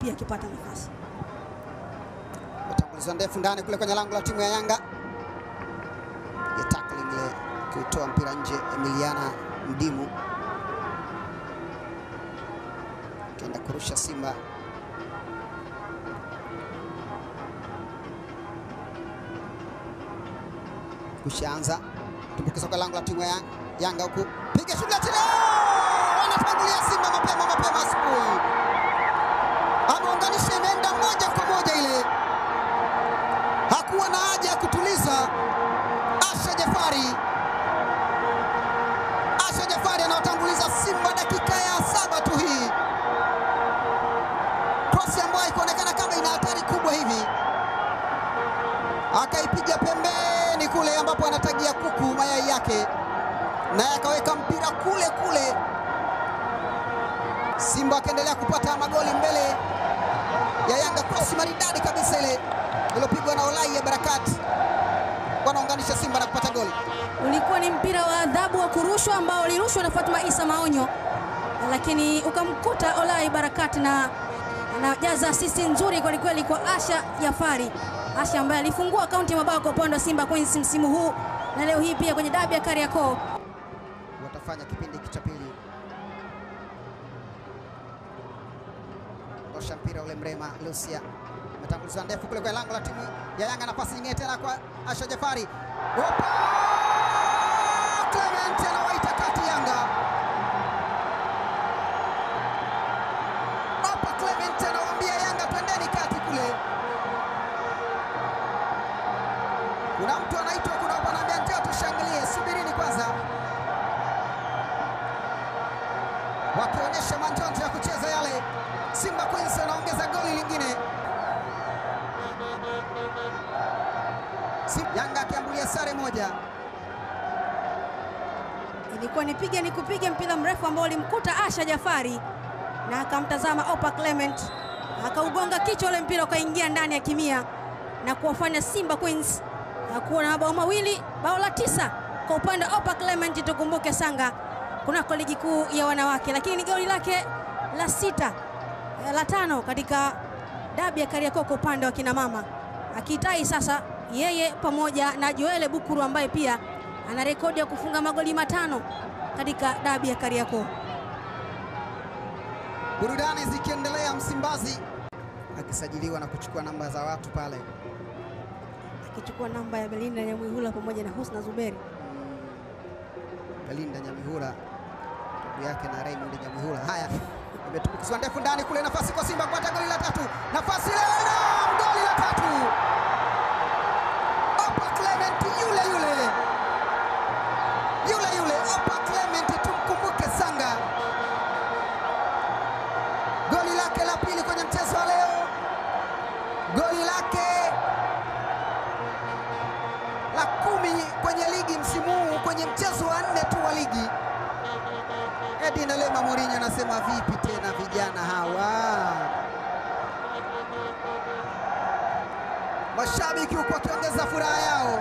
pia akipata nafasi. Matangulizo ndefu ndani kule kwenye lango la timu ya Yanga. Piga tackling ile kuitoa mpira nje, Emiliana Mdimu kenda kurusha Simba. Kushaanza tumbukiza kwa lango la timu ya Yanga huku, piga shughuli ya chini, Oh! wanatangulia Simba mapema mapema asubuhi, ameunganisha imeenda moja kwa moja ile hakuwa na haja ya kutuliza. Asha Jafari, Asha Jafari anawatanguliza Simba dakika ya saba tu hii, krosi ambayo ikuonekana kama ina hatari kubwa hivi, akaipiga pembeni kule ambapo anatagia kuku mayai yake, naye akaweka mpira kule kule. Simba akaendelea kupata magoli mbele ya Yanga, krosi maridadi kabisa ile iliyopigwa na Olai ya Barakat, wanaunganisha Simba na kupata goli. Ulikuwa ni mpira wa adhabu wa kurushwa ambao ulirushwa na Fatuma Isa Maonyo, lakini ukamkuta Olai Barakati na anajaza asisti nzuri kwelikweli kwa Asha Jafari. Asha ambaye alifungua akaunti ya mabao kwa upande wa Simba Queens msimu huu na leo hii pia kwenye dabi ya Kariakoo. watafanya kipindi hiki cha pili. Tosha mpira ule Mrema Lucia ametanguliza ndefu kule kwa lango la timu ya Yanga, nafasi nyingine tena kwa Asha Jafari. Opa! Clement anawaita kati Yanga. Opa Clement anawaambia Yanga twendeni kati kule. Kuna mtu anaitwa, kuna mtu anaambia njoo tushangilie, subirini kwanza. wakionyesha manjonjo ya kucheza yale. Simba Queens wanaongeza goli lingine. Sim- Yanga akiambulia sare moja. Ilikuwa ni piga ni kupiga mpira mrefu ambao ulimkuta Asha Jafari na akamtazama Opa Clement akaugonga kichwa, ule mpira ukaingia ndani ya kimia na kuwafanya Simba Queens uh, kuwa na mabao mawili, bao la tisa kwa upande wa Opa Clement. Tukumbuke Sanga kunako ligi kuu ya wanawake, lakini ni goli lake la sita eh, la tano katika dabi ya Kariakoo kwa upande wa kina mama, akitai sasa yeye pamoja na Joele Bukuru ambaye pia ana rekodi ya kufunga magoli matano katika dabi ya Kariakoo. Burudani zikiendelea Msimbazi, akisajiliwa na kuchukua namba za watu pale. akichukua namba ya Belinda Nyamwihula pamoja na Husna Zuberi. Belinda Nyamihura ndugu yake na Raymond Nyamihura. Haya, imetumbukizwa ndefu ndani kule, nafasi kwa Simba kupata goli la tatu, nafasi ile na goli la tatu. Opa Clement yule yule yule yule, Opa Clement, tumkumbuke Sanga, goli lake la pili kwenye mchezo wa leo, goli lake la kumi kwenye ligi msimu huu kwenye mchezo wa nne tu wa ligi. Edin Lema Mourinho anasema vipi tena vijana hawa? Mashabiki huku wakiongeza furaha yao.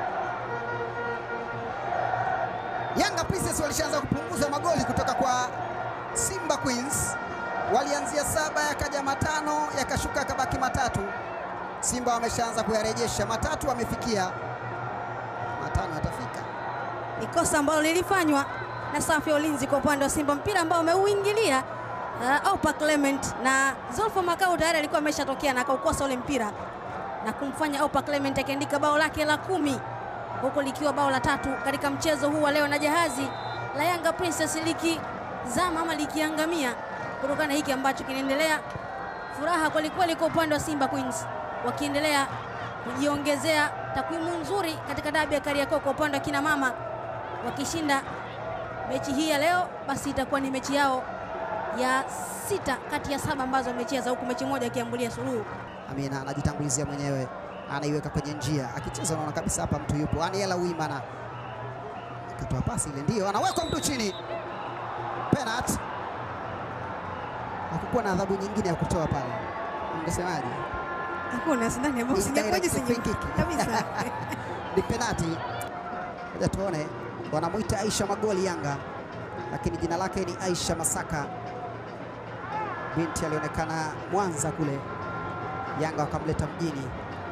Yanga Princess walishaanza kupunguza magoli kutoka kwa Simba Queens, walianzia saba yakaja matano yakashuka yakabaki matatu. Simba wameshaanza kuyarejesha, matatu wamefikia, matano yatafika. Ni kosa ambalo lilifanywa na safu ya ulinzi kwa upande wa Simba, mpira ambao ameuingilia uh, Opa Clement na Zolfo Makau tayari alikuwa ameshatokea na akaukosa ule mpira na kumfanya Opa Clement akiandika bao lake la kumi huku likiwa bao la tatu katika mchezo huu wa leo, na jahazi la Yanga Princess likizama ama likiangamia kutokana na hiki ambacho kinaendelea. Furaha kwelikweli kwa upande wa Simba Queens wakiendelea kujiongezea takwimu nzuri katika dabi ya Kariakoo kwa upande wa kina mama, wakishinda mechi hii ya leo, basi itakuwa ni mechi yao ya sita kati ya saba ambazo wamecheza, huku mechi moja akiambulia suluhu. Amina anajitangulizia mwenyewe, anaiweka kwenye njia, akicheza unaona kabisa hapa mtu yupo. Aniela Uimana akatoa pasi ile, ndio anawekwa mtu chini, penalty. Hakukuwa na adhabu nyingine ya kutoa pale, ungesemaje? Hakuna sidhani ambao Ni sijakuwa direct jinsi free nyingi. kick. kabisa. Ni penalty. Ngoja tuone, wanamwita Aisha Magoli Yanga, lakini jina lake ni Aisha Masaka. binti alionekana Mwanza kule, Yanga wakamleta mjini.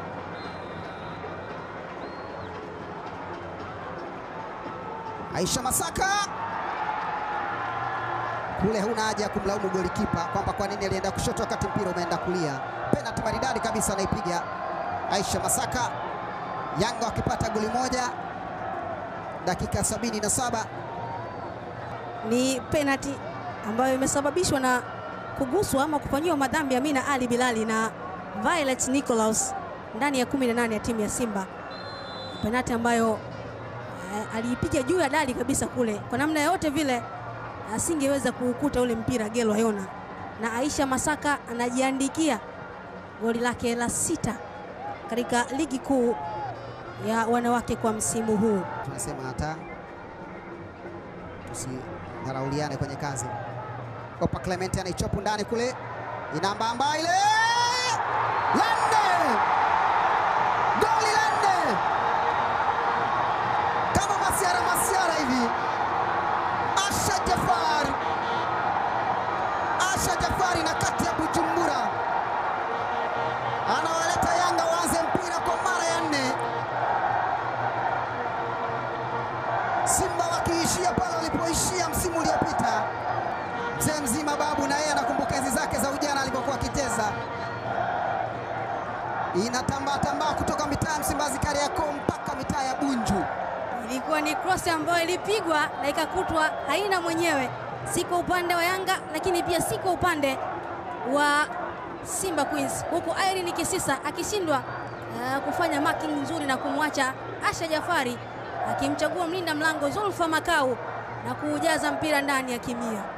Aisha Masaka kule, huna haja ya kumlaumu golikipa kwamba kwa nini alienda kushoto wakati mpira umeenda kulia. Penalti maridadi kabisa anaipiga Aisha Masaka, Yanga wakipata goli moja dakika sabini na saba. Ni penalti ambayo imesababishwa na kuguswa ama kufanyiwa madhambi Amina Ali Bilali na Violet Nicholas ndani ya 18 ya timu ya Simba. Penalti ambayo eh, aliipiga juu ya dali kabisa kule, kwa namna yote vile asingeweza kuukuta ule mpira Gelo Ayona, na Aisha Masaka anajiandikia goli lake la sita katika ligi kuu ya wanawake kwa msimu huu. Tunasema hata tusidharauliane kwenye kazi. Opa Clement anaichopu ndani kule, inambamba ile la nne, goli la nne kama masiara masiara hivi. Asha Jafar, Asha Jafari na kati ya Bujumbura anawaleta Yanga waanze mpira kwa mara ya nne. Simba wakiishia pale walipoishia msimu uliopita. Mzee mzima Babu na yeye anakumbuka enzi zake za ujana alipokuwa akicheza. Inatambaa tambaa kutoka mitaa ya Msimbazi Kariakoo mpaka mitaa ya Bunju. Ilikuwa ni cross ambayo ilipigwa na ikakutwa haina mwenyewe, si kwa upande wa Yanga, lakini pia si kwa upande wa Simba Queens, huku Irene Kisisa akishindwa uh, kufanya marking nzuri na kumwacha Asha Jafari akimchagua mlinda mlango Zulfa Makau na kuujaza mpira ndani ya kimia.